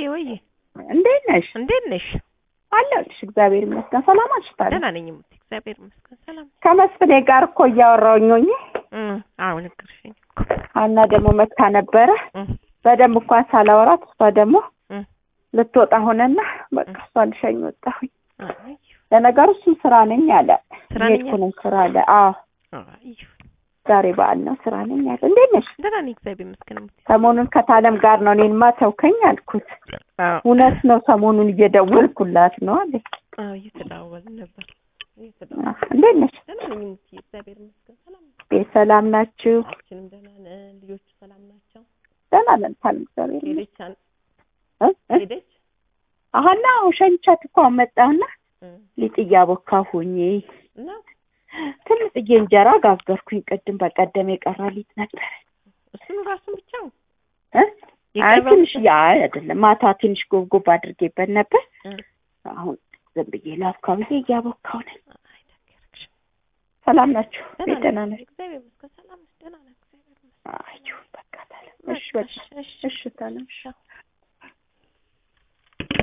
ወይ እንዴት ነሽ? እንዴት ነሽ? አለሁልሽ። እግዚአብሔር ይመስገን። ሰላም አልሽታለ? ደህና ነኝ እሙቴ፣ እግዚአብሔር ይመስገን ሰላም ነኝ። ከመስፍኔ ጋር እኮ እያወራሁኝ ሆኜ እም አዎ ነገርሽኝ እኮ ሀና ደግሞ መታ ነበረ። እም በደንብ እንኳን ሳላወራት እሷ ደግሞ እም ልትወጣ ሆነና በቃ እሷ ልሸኝ ወጣሁኝ። አይ ለነገሩ እሱም ስራ ነኝ አለ። ስራ ነኝ እየሄድኩ ነው ስራ አለ። አዎ አይ ዛሬ በዓል ነው ስራ ነኝ አለ። እንዴት ነሽ? ደህና ነኝ እግዚአብሔር ይመስገን እሙቴ። ሰሞኑን ከታለም ጋር ነው እኔንማ ተውከኝ አልኩት። አዎ እውነት ነው ሰሞኑን እየደወልኩላት ነው አለ። አዎ እየተደዋወልን ነበር እየተደዋወልን አዎ፣ እንዴት ነሽ? ደህና ነኝ እሙቴ፣ እግዚአብሔር ይመስገን ሰላም ነኝ። ቤት ሰላም ናችሁ? ሁላችንም ደህና ነን። ልጆቹ ሰላም ናቸው? ደህና ነን ታለም እግዚአብሔር ይመስገን። ሄደች አን- እ? እ? ሄደች አሀና ሸኝቻት እኮ መጣሁና እም ሊጥ እያቦካሁኝ እና ትንጥዬ እንጀራ ጋገርኩኝ። ቅድም በቀደም የቀረ ሊጥ ነበር እሱን ራሱን ብቻ ነው እ? አይ የቀረው ትንሽ ያ አይደለም ማታ ትንሽ ጎብጎብ አድርጌበት ነበር። እ። አሁን ዝም ብዬ ላብካ ብዬ እያቦካሁ ነኝ። አይ ደገርክሽ ሰላም ናችሁ? ደህና ቤት ደህና ነኝ ነን? እግዚአብሔር ይመስገን ሰላም ነኝ ደህና ነኝ እግዚአብሔር ይመስገን አይ በቃ ታለም። እሺ በቃ በቃ እሺ እሺ ታለም። እሺ